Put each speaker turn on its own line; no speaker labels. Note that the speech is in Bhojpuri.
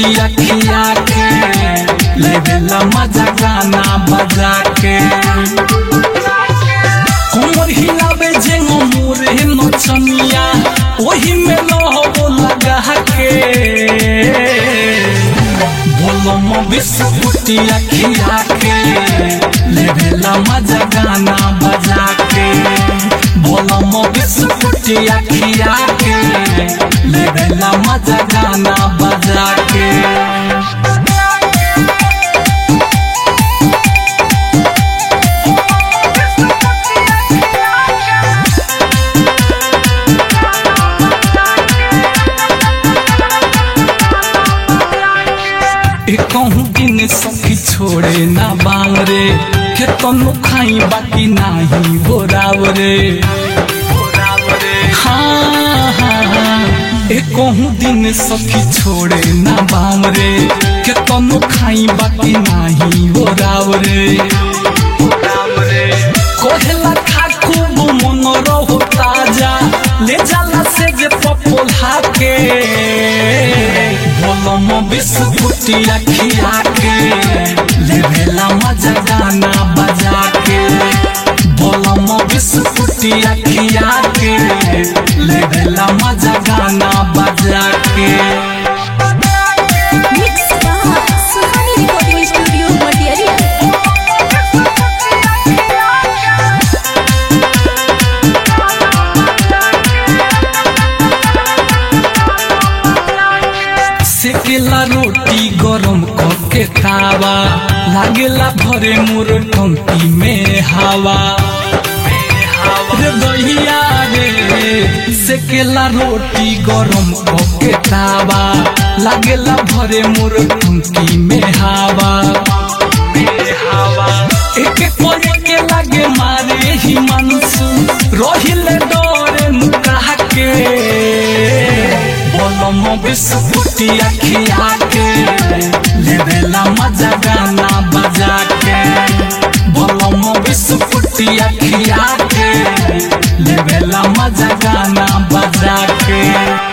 बिस्कुटिया खिया के लेवेला मजा गाना बजा के कोमर हिलावे जे मोरे नचनिया ओही में लहबो लगा के बोलो मो बिस्कुटिया खिया के लेवेला मजा गाना बजा के बोलो मो बिस्कुटिया खिया के लेवेला मजा गाना बजा के कहूँ दिन सखी छोड़े ना बांग रे खेतन खाई बाकी नाही बोराव रे हाँ हाँ हाँ ए कहूँ दिन सखी छोड़े ना बांग रे खेतन खाई बाकी नाही बोराव रे कोहला खा खूब मन रहो ताजा ले जाला से जे पपोला के बोलो मो बिस्कुटिया खिया के लेवेला मजा गाना बजा के बोलो मो बिस्कुटिया खिया के लेवेला मजा गाना बजा के
Mix by Suhani Recording Studio, Material.
सेकेला रोटी गरम करके खावा लागेला भरे मोर टंकी में हवा रे दहिया रे सेकेला रोटी गरम करके खावा लागेला भरे मोर टंकी में हवा एक कोने के लागे मारे ही मनसु रोहिले डोरे मुकाह के बोलो मो बिस्कुटिया खिया के लेवेला मजा गाना बजा के बोलो मो बिस्कुटिया खिया के लेवेला मजा गाना बजा के